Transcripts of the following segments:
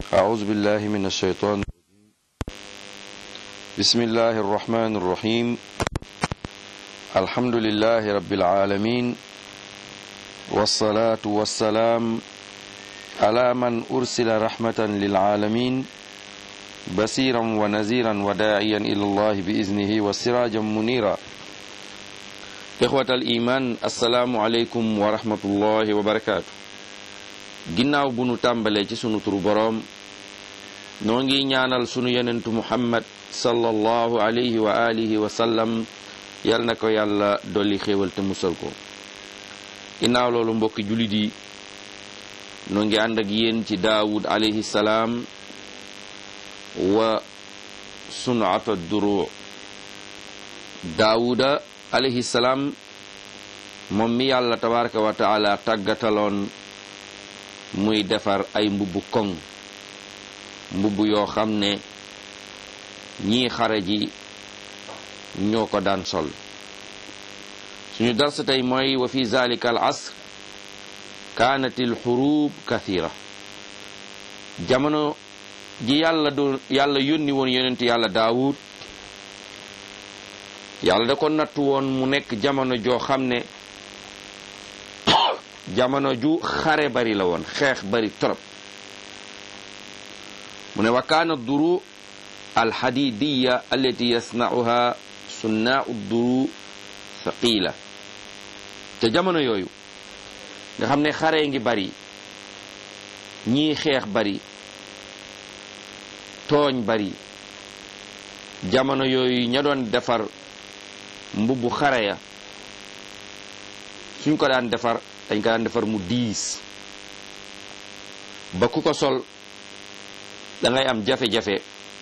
أعوذ بالله من الشيطان بسم الله الرحمن الرحيم الحمد لله رب العالمين والصلاة والسلام على من أرسل رحمة للعالمين بصيرا ونذيرا وداعيا إلى الله بإذنه وسراجا منيرا إخوة الإيمان السلام عليكم ورحمة الله وبركاته ginnaaw bu nu tàmbalee ci sunu turu boroom noo ngi ñaanal sunu yenentu muhammad sallallahu alayhi wa alihi wa sallam yal na ko yàlla dolli xéewal te musal ko ginnaaw loolu mbokki jullit yi noo ngi ànd ak yéen ci daawud alayhi salaam wa sunata duru daawuda alayhi salaam moom mi yàlla tabaraka wa taala tàggataloon muy defar ay mbubb koŋ mbubb yoo xam ne ñii xare ji ñoo ko daan sol suñu dars tey mooy wa fi zalika al asr kaanat al xurub kathira jamono ji yàlla doon yàlla yónni woon yonent yàlla daawud yàlla da ko nattu woon mu nekk jamono joo xam ne jamono ju xare bari la woon xeex bari trop mu ne wa kaana duru alxadidiya allati yasnauha sunnaau duru thaqila te jamono yooyu nga xam ne xare ngi bari ñii xeex bari tooñ bari jamono yooyu ña doon defar mbubbu xare ya suñ ko daan defar dañ ko daan defar mu diis ba ku ko sol da ngay am jafe-jafe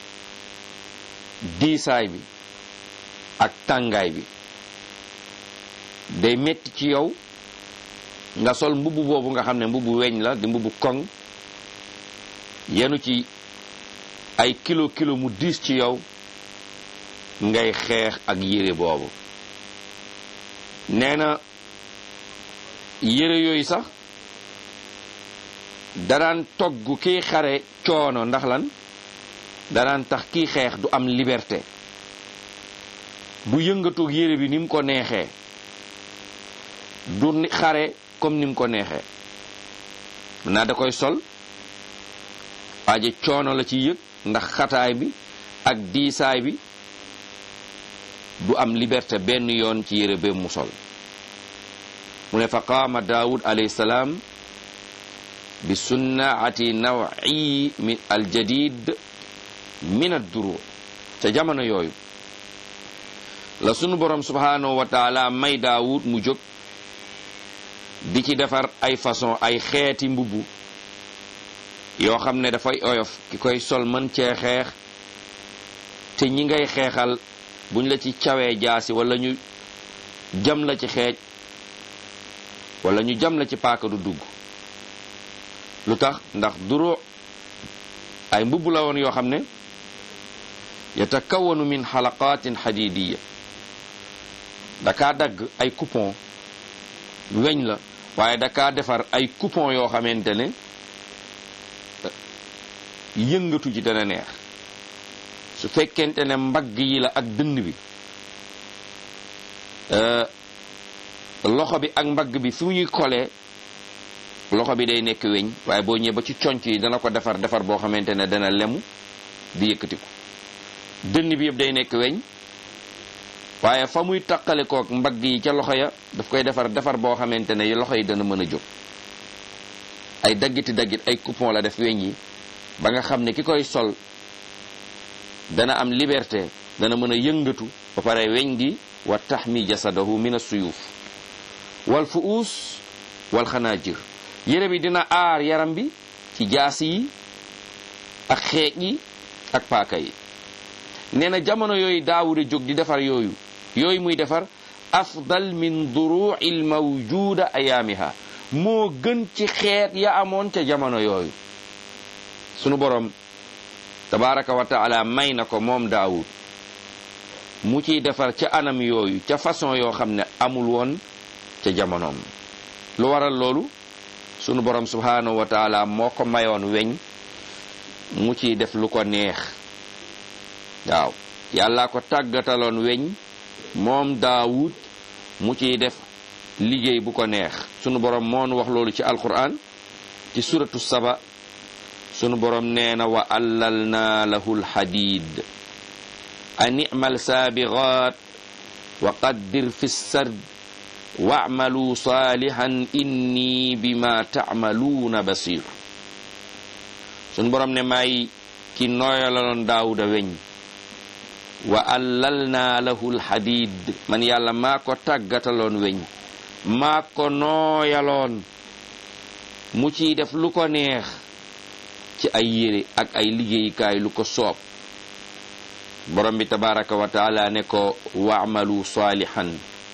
diisaay bi ak tàngaay bi day metti ci yow nga sol mbubb boobu nga xam ne mbubbu weñ la di mbubbu koŋ yenu ci ay kilo kilo mu diis ci yow ngay xeex ak yére boobu nee na yére yooyu sax danaan togg kiy xare coono ndax lan danaan tax kiy xeex du am liberté du yëngatoog yére bi ni mu ko neexee du xare comme ni mu ko neexee naa da koy sol waaje coono la ci yëg ndax xataay bi ak diisaay bi du am liberté benn yoon ci yére bee mu sol mu ne fa qaama daawud alayhi salaam bi sunnaati nawi min aljadid min adduru ca jamono yooyu la sunu borom subhanahu wa taala may daawud mu jóg di ci defar ay façon ay xeeti mbubb yoo xam ne dafay oyof ki koy sol mën cee xeex te ñi ngay xeexal buñ la ci cawee jaasi wala ñu jam la ci xeej wala ñu jam la ci paaka du dugg lu tax ndax duro ay mbubb la woon yoo xam ne yatakawanu min xalaqatin xadidiya dakaa dagg ay coupon weñ la waaye dakaa defar ay coupon yoo xamante ne yëngatu ji dana neex su fekkente ne mbagg yi la ak dënn bi loxo bi ak mbagg bi fu ñuy kolee loxo bi day nekk weñ waaye boo ñëwee ba ci conc yi dana ko defar defar boo xamante ne dana lemu di yëkkatiku dënn bi yëpp day nekk weñ waaye fa muy taqale kook mbagg yi ca loxo ya daf koy defar defar boo xamante ne loxo yi dana mën a jóg ay daggiti daggit ay coupon la def weñ yi ba nga xam ne ki koy sol dana am liberté dana mën a yëngatu ba pare weñ gi wa taxmi jasadahu min as-suyuf wal fuus wal xanaajir yére bi dina aar yaram bi ci jaasi yi ak xeej yi ak paaka yi nee na jamono yooyu daawuda jóg di defar yooyu yooyu muy defar afdal min duru'i l mawjuda ayaamiha moo gën ci xeet ya amoon ca jamono yooyu sunu borom tabaraka wa taala may na ko moom daawud mu ciy defar ca anam yooyu ca façon yoo xam ne amul woon ca jamonoom lu waral loolu sunu borom subhanahu wa taala moo ko mayoon weñ mu ciy def lu ko neex waaw yàlla ko tàggataloon weñ moom daawud mu ciy def liggéey bu ko neex sunu borom moonu wax loolu ci alquran ci suratu saba sunu borom nee na wa allalna lahu lxadid an imal saabigaat wa qaddir fi sard wa'malu salihan inni bima ta'maluuna basir sunu borom ne may ki nooyalaloon daawuda weñ wa allalna lahu lxadid man yàlla maa ko tàggataloon weñ maa ko nooyaloon mu ciy def lu ko neex ci ay yére ak ay liggéeyukaay lu ko soob borom bi tabaraka wa taala ne ko waamalu saalihan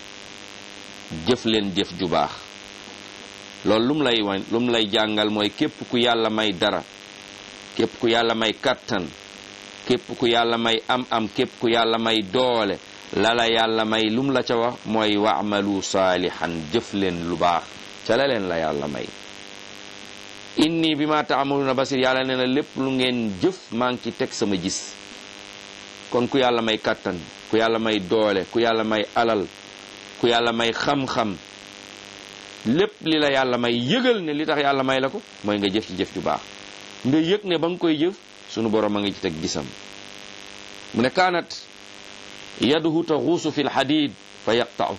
jëf leen jëf ju baax loolu lu mu lay wan lu mu lay jàngal mooy képp ku yàlla may dara képp ku yàlla may kattan képp ku yàlla may am-am képp ku yàlla may doole lala yàlla may lum la ca wax mooy waamalu saalihan jëf leen lu baax ca la leen la yàlla may inni bi ma taamaluna basir yàlla nee na lépp lu ngeen jëf maa ngi ci teg sama gis kon ku yàlla may kàttan ku yàlla may doole ku yàlla may alal ku yàlla may xam-xam lépp li la yàlla may yëgal ne li tax yàlla may la ko mooy nga jëf ci jëf ju baax nga yëg ne ba nga koy jëf sunu borom a ngi ci teg gisam mu ne kaanat yaduhu taxuusu fi lxadid fa yaqta'u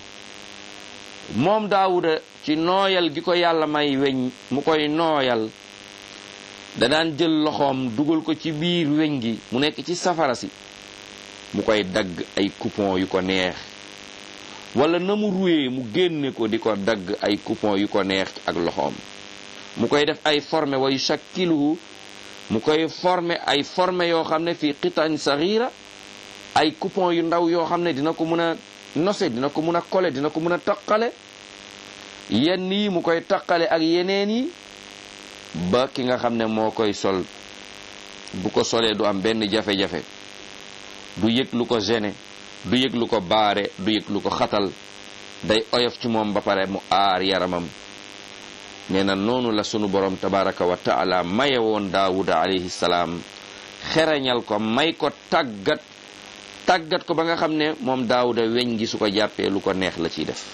moom daawuda ci nooyal gi ko yàlla may weñ mu koy nooyal da daan jël loxoom dugal ko ci biir weñ gi mu nekk ci safara si mu koy dagg ay coupon yu ko neex wala na mu ruwee mu génne ko di ko dagg ay coupon yu ko neex ak loxoom mu koy def ay forme wa yushakkiluhu mu koy forme ay forme yoo xam ne fii qitan saghira ay coupon yu ndaw yoo xam ne dina ko mën a nose dina ko mën a kole dina ko mën a taqale yenn yi mu koy taqale ak yeneen yi ba ki nga xam ne moo koy sol bu ko solee du am benn jafe-jafe du yëg lu ko gêné du yëg lu ko baare du yëg lu ko xatal day oyof ci moom ba pare mu aar yaramam nee na noonu la sunu borom tabaraka wa taala maye woon daawuda alayhi salaam xereñal ko may ko tàggat tàggat ko ba nga xam ne moom daawuda weñ gi su ko jàppee lu ko neex la ciy def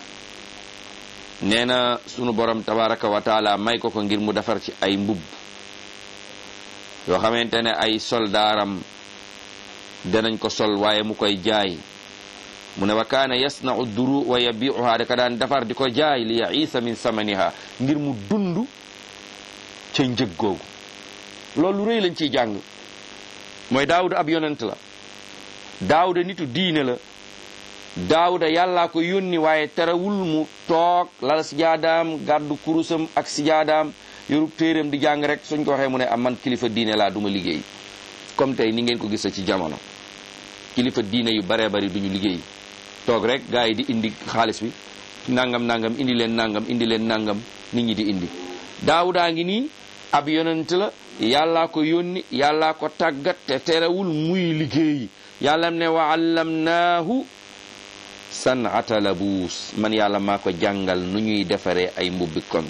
nee na sunu borom tabaraka wa taala may ko ko ngir mu defar ci ay mbubb yoo xamante ne ay soldaaram danañ ko sol waaye mu koy jaay mu ne wa kaana yasnau duru wa yabiuha da ka daan defar di ko jaay li yaisa min samaniha ngir mu dund ca njëg googu loolu rëy lañ ciy jàng mooy daawuda ab yonent la daawuda nitu diine la daawuda yàllaa ko yónni waaye terewul mu toog lal sijaadaam gàddu kurusam ak sijaadaam yorub téeram di jàng rek suñ ko waxee mu ne am man kilifa diine laa duma liggéey comme tey ni ngeen ko gisa ci jamono kilifa diine yu baree bari duñu liggéey toog rek gars yi di indi xaalis bi nangam nangam indi leen nangam indi leen nangam nit ñi di indi daawudaa ngi nii ab yonent la yàllaa ko yónni yàllaa ko tàggat te terewul muy liggéey yàlla ne wa allamnaahu sanata labuus man yàlla maa ko jàngal nu ñuy defaree ay mbubbi kon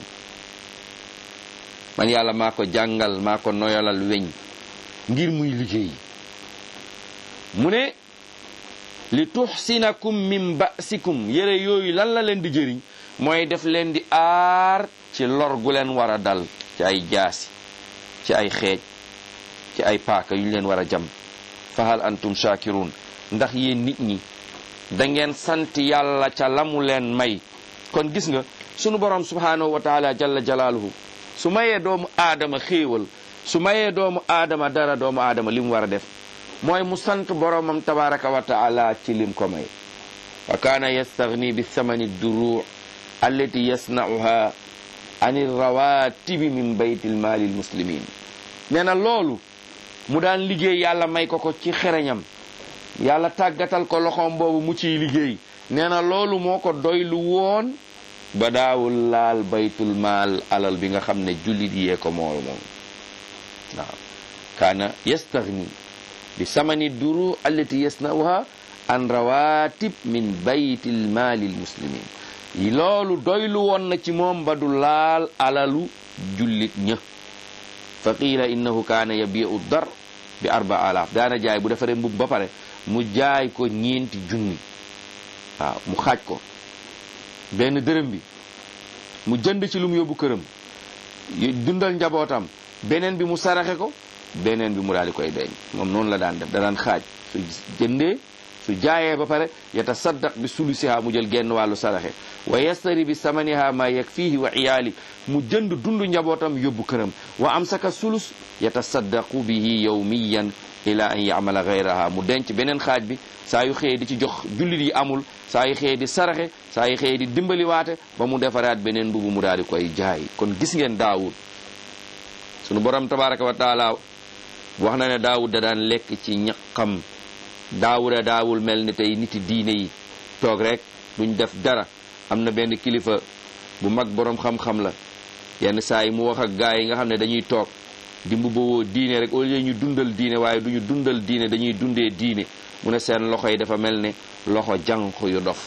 man yàlla maa ko jàngal maa ko noyalal weñ ngir muy liggéey mu ne li tuxsinakum min basikum yére yooyu lan la leen di jëriñ mooy def leen di aar ci lor gu leen war a dal ci ay jaasi ci ay xeej ci ay paaka yu ñu leen war a jam fahal antum shakirun ndax yéen nit ñi da ngeen sant yàlla ca lamu leen may kon gis nga sunu borom subhanahu wa taala jalla jalaaluhu su mayee doomu aadama xéewal su mayee doomu aadama dara doomu aadama li mu war a def mooy mu sant boromam tabaraka wa taala ci lim ko may wa kaana yastagni bi thamani duru allati yasnauha an rawatibi min baytil maali lmuslimin nee na loolu mu daan liggéey yàlla may ko ko ci xereñam yàlla tàggatal ko loxoom boobu mu ciy liggéey nee na loolu moo ko doylu woon ba daawul laal baytul maal alal bi nga xam ne jullit yee ko mool moom waaw kaana yastagni bi samani duru allati yasnauha an rawatib min baytil maali lmuslimin loolu doylu woon na ci moom ba du laal alalu jullit ña fa qiila innahu kaana yabiu dar bi arba alaaf daana jaay bu defaree mbub ba pare mu jaay ko ñeenti junni waaw mu xaaj ko benn dërëm bi mu jënd ci lu mu yóbbu këram dundal njabootam beneen bi mu saraxe ko beneen bi mu daal di koy deñ moom noonu la daan def da daan xaaj su jëndee su jaayee ba pare yatasaddaq bi sulusiha mu jël genn wàllu saraxe wa yastari bi samaniha ma yakfihi wa iyaali mu jënd dundu njabootam yóbbu këram wa amsaka sulus yatasaddaqu bihi yawmiyan ila an yamala gayraha mu denc beneen xaaj bi saa yu xëyee di ci jox jullit yi amul saa yu xëyee di saraxe saa yu xëyee di dimbali waate ba mu defaraat beneen mbubu mu daal di koy jaay kon gis ngeen daawud sunu borom tabaraka wa taala wax na ne daawud da daan lekk ci ñaqam daawuda daawul mel ni tey niti diine yi toog rek duñ def dara am na benn kilifa bu mag borom xam-xam la yenn saa yi mu wax ak gaa yi nga xam ne dañuy toog di mbubboo diine rek au lieu ñu dundal diine waaye duñu dundal diine dañuy dundee diine mu ne seen loxo yi dafa mel ne loxo jànq yu dof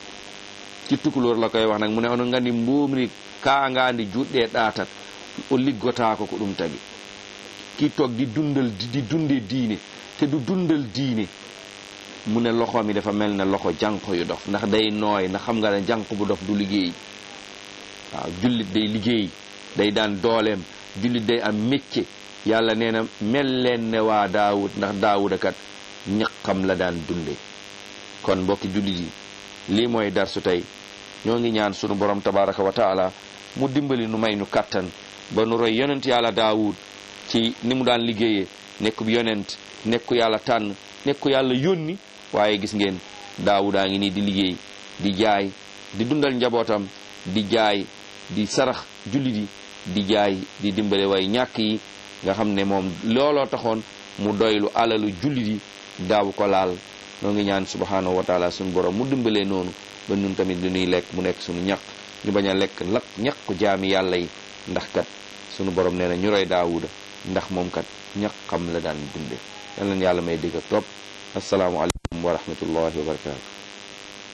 ci tukulóor la koy wax nag mu ne ono ngandi mbumri kaangandi juɗɗe ɗatat o liggotako ko ɗum tagi kii toog di dundal di dundee diine te du dundal diine mu ne loxo mi dafa mel ne loxo jànq yu dof ndax day nooy ndax xam nga ne jànq bu dof du liggéey waaw jullit day liggéey day daan dooleem jullit day am métier yàlla nee na mel leen ne waa daawud ndax daawuda kat ñaqam la daan dunde kon mbokki jullit yi lii mooy darsu tey ñoo ngi ñaan sunu borom tabaraka wa taala mu dimbali nu may nu kàttan ba nu roy yonent yàlla daawud ci ni mu daan liggéeyee nekku yonent nekku yàlla tànn nekku yàlla yónni waaye gis ngeen daawudaa ngi nii di liggéey di jaay di dundal njabootam di jaay di sarax jullit yi di jaay di dimbale way ñàkk yi nga xam ne moom looloo taxoon mu doylu alalu jullit yi daaw ko laal noo ngi ñaan subhanahu wa taala suñu borom mu dimbalee noonu ba ñun tamit li ñuy lekk mu nekk suñu ñaq ñu bañ a lekk lak ñaqu jaami yàlla yi ndax kat suñu borom nee na ñu roy daawuda ndax moom kat ñaqam la daan dunde yal na yàlla may dégg topp assalaamu aleykum wa rahmatullahi wa barakatu